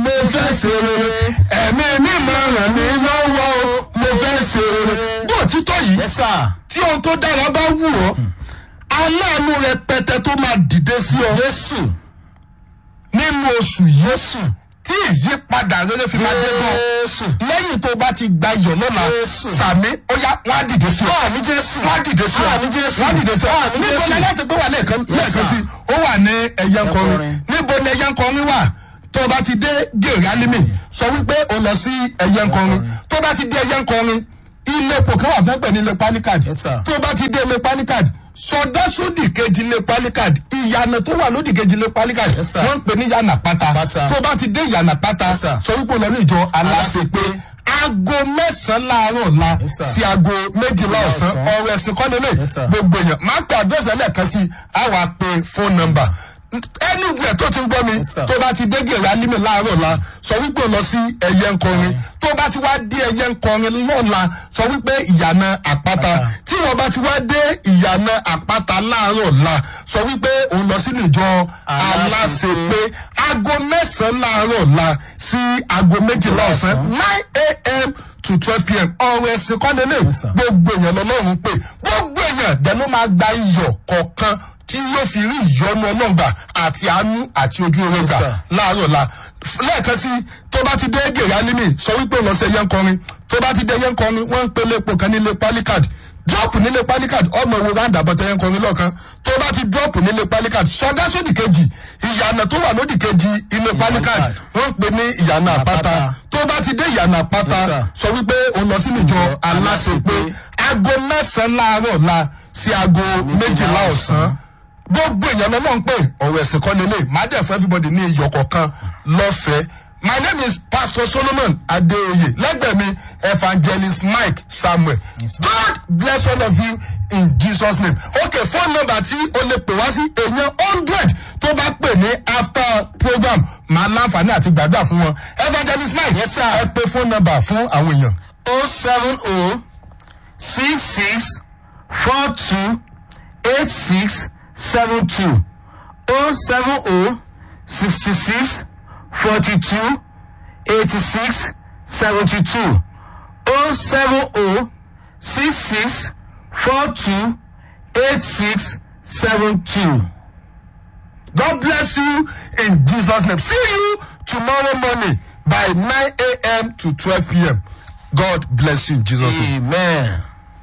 mo fẹ́ ṣe rere ẹ̀mí mímọ́ ràn mí lọ́wọ́ o mo fẹ́ ṣe rere. bí òtítọ́ yìí yes sir. tí ohun tó dára bá wù ọ́ aláàánú rẹpẹtẹ tó máa dìde sí ọ jésù. nínú oṣù yìí jésù. tí ìyípadà rere fi máa dé bọ̀ jésù. lẹ́yìn tó bá ti gba iyọ̀ lọ́la Jésù. sàmí ó yá wọ́n á dìde sí ọ. àmì jésù. wọ́n á dìde sí ọ. Àmì Jésù. wọ́n á dìde sí ọ. Àmì níbo Jésù. ni ẹlẹ́sìn pé wà lẹ́ẹ̀kan Yes, lẹ́ẹ̀kan sir. sí ó wà ní ẹ̀yẹ nkọrin Ẹ̀yẹ níbo ni ẹ̀yẹ nkọrin wà tó bá ti dé gèrè alimi sọ wípé o lọ sí ẹ̀yẹ nkọrin tó bá ti dé ẹ̀yẹ nkọrin ilé epo kan wà fẹ́pẹ̀ ní ilé palikad Yes, sir. tó bá ti dé ilé palikad sọdá sódì kejì ilé palikad ìyànà tó wà lódì kejì ilé palikad Yes, sir. wọ́n ń pè ní yànà pátá Pátá. tó bá ti dé yànà pátá Yes, sir. sọ wípé o lọ ní ìjọ aláṣepé Aláṣepé. aago mẹ́sàn-án láàárọ̀ la Yes, sir. sí aago méjìlá ọ̀sán ọ̀sán. ọ̀rọ̀ ẹ̀sìn kọ́ni lè Yes, sir. gbogbo èèyàn máa pe àdírẹ́sì ẹlẹ́ẹ̀kan sí i á wàá pe fóònù nọ́mbà anywhere tó ti ń gbọ́ mi Yes, sir. tó bá ti dé gèrè alímì láàárọ̀ la sọ wípé o lọ sí ẹyẹ nkọrin tó bá ti wá dé ẹyẹ nkọrin lọ́la sọ wípé ìyànà àpáta Àpáta. tí wọ́n bá ti wá dé ìyànà àpáta láàárọ̀ la sọ wípé òun lọ sínú ìjọ aláṣepé aago mẹ́sàn-án láàárọ̀ la sí aago méjìlá ọ̀sán Ọ̀sán. nine a.m. to twelve p.m. ọ̀rọ̀ ẹ̀sìn kọ́ndélé Yes, sir. gbogbo èèyàn lọ́lọ́run pé gbogbo èèyàn dẹ̀ ló máa gba iyọ̀ kọ̀ọ̀kan tí yóò fi rí ìyọnu ọlọ́gbà àti àánú àti ojú oore gbà sir. láàárọ̀ la F- lẹ́ẹ̀kan sí tó bá ti dé gèrè alimi sọ wípé òun lọ sí ẹyẹ nkọrin tó bá ti dé ẹyẹ nkọrin wọ́n ń pe lépo kan nílé palikad drop nílé palikad ọmọ ìwo roundabout ẹyẹ nkọrin lọ́ọ̀kan tó bá ti drop nílé palikad sọdá sódì kejì ìyànà tó wà lódì kejì ilé palikad Palikad. wọ́n ń pe ní ìyànà àpáta Àpáta. tó bá ti dé ìyànà àpáta Yes, sir. sọ wípé òun lọ sínú ìjọ aláṣepé aago mẹ́sàn-án láàárọ̀ la sí aago méjìlá ọ̀sán gbogbo èèyàn lọ́nà ń pè ọ̀rọ̀ ẹ̀sìn kan lélẹ̀ má dẹ̀ fún everybody ní iyọ̀ kọ̀ọ̀kan lọ́fẹ̀ẹ́ my name is pastor solomon adeoye lẹ́gbẹ̀ẹ́ mi evangelist mike samuel Yes, sir. god bless all of you in jesus name okay phone number tí o lè pè wá sí èèyàn hundred tó bá pè ní after program máa láǹfààní àti gbàdúrà fún wọn evangelist mike Yes, sir. ẹ pè phone number fún àwọn èèyàn. o seven o six six four two eight six seven two o seven o sixty six forty two eighty six seventy two o seven o six six four two eight six seven two. God bless you in Jesus' name. See you tomorrow morning by 9 a.m. to 12 p.m. God bless you in Jesus' name. amen.